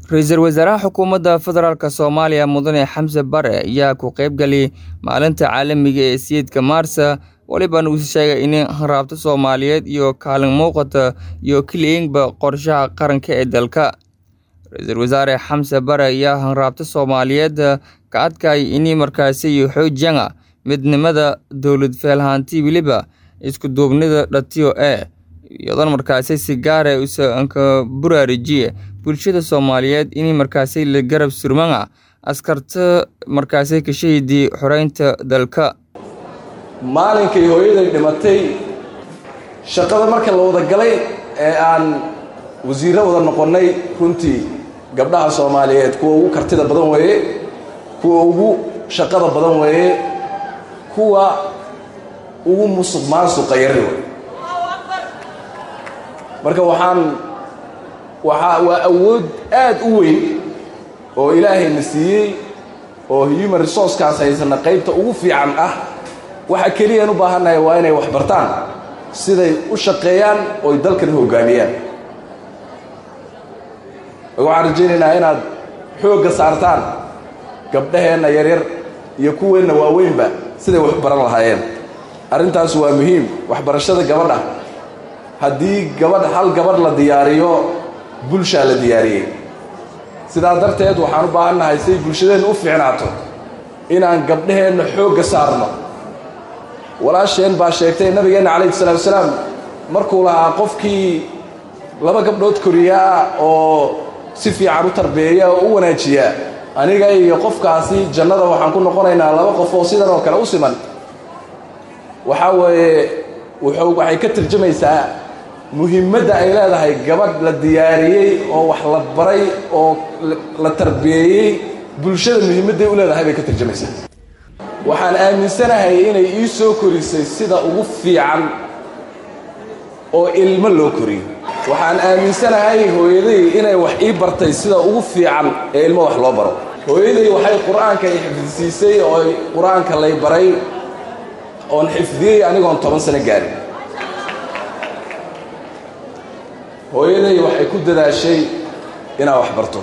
ra-iisul wasaaraha xukuumadda federaalk soomaaliya mudane xamse bare ayaa ku qaybgalay maalinta caalamiga ee siyeedka maarsa walibana uu sheegay in hanraabta soomaaliyeed iyo kaalin muuqata iyo keliyanba qorshaha qaranka ee dalka ra-iisul wasaare xamse bare ayaa hanraabta soomaaliyeed ka adkay in markaasi xoojiyana midnimada dowlad feelhaanti weliba isku duubnida dhatiyo ee iyadoona markaasi si gaara usanka buraarijiye bulshada soomaaliyeed in markaasi la garab surmana askarta markaasi ka shahidii xoreynta dalka maalinkay hooyaday dhimatay shaqada marka la wada galay ee aan wasiirro wada noqonnay runtii gabdhaha soomaaliyeed kuwa ugu kartida badan weeye kuwa ugu shaqada badan weeye kuwa ugu musuq maasuqa yari wey marka waxaan waxaa waa awood aad u weyn oo ilaahayna siiyey oo human resourcekaas haysana qaybta ugu fiican ah waxa keliyaan u baahannahay waa inay wax bartaan siday u shaqeeyaan ooy dalkan hoggaamiyaan waxaan rajaynaynaa inaad xoogga saartaan gabdhaheenna yaryar iyo kuweenna waaweynba siday wax baran lahaayeen arrintaas waa muhiim waxbarashada gabadha haddii gabadh hal gabadh la diyaariyo bulshaa la diyaariyey sidaa darteed waxaan u baahannahay siday bulshadeenna u fiicnaato inaan gabdhaheenna xoogga saarno walaasheen baa sheegtay nabigeenna calayhi salaatu wasalaam markuu lahaa qofkii laba gabdhood koriyaa oo si fiican u tarbeeya oo u wanaajiya aniga iyo qofkaasi jannada waxaan ku noqonaynaa laba qof oo sidan oo kale u siman waxaa weeye wuxuu waxay ka tarjamaysaa muhiimadda ay leedahay gabadh la diyaariyey oo wax la baray oo la tarbiyeeyey bulshada muhiimadday u leedahay bay ka tarjamaysaa waxaan aaminsanahay inay ii soo korisay sida ugu fiican oo ilmo loo koriyo waxaan aaminsanahay hooyaday inay wax ii bartay sida ugu fiican ee ilmo wax loo baro hooyaday waxay qur-aanka i xifdisiisay oo qur-aanka lay baray oon xifdiyey anigoon toban sano gaarin hooyaday waxay ku dadaashay inaan wax barto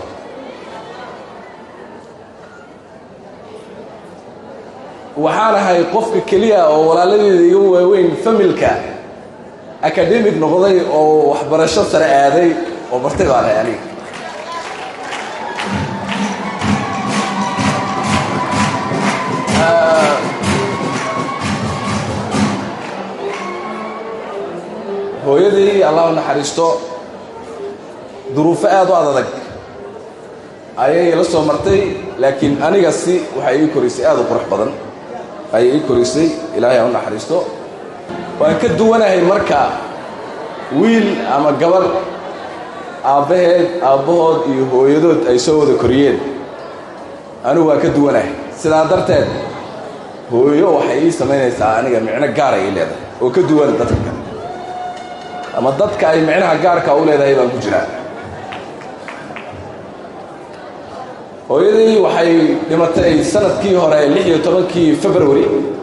waxaan ahay qofka keliya oo walaaladeeda iga waaweyn familka akademig noqday oo waxbarasho sare aaday oo bartay baan ahay aniga hooyadii allah u naxariisto duruufo aad u adadag ayay la soo martay laakiin aniga si waxay ii korisay aad u qurux badan ayay ii korisay ilaahay ha u naxariisto waan ka duwanahay marka wiil ama gabarh aabbaheed aabbahood iyo hooyadood ay soo wada koriyeen anigu waan ka duwanahay sidaa darteed hooyo waxay ii samaynaysaa aniga micno gaar ay ii leedahay oo ka duwan dadka kale ama dadka ay micnaha gaarka u leedahay baan ku jiraa hooyadii waxay dhimatay sanadkii hore lix iyo tobankii february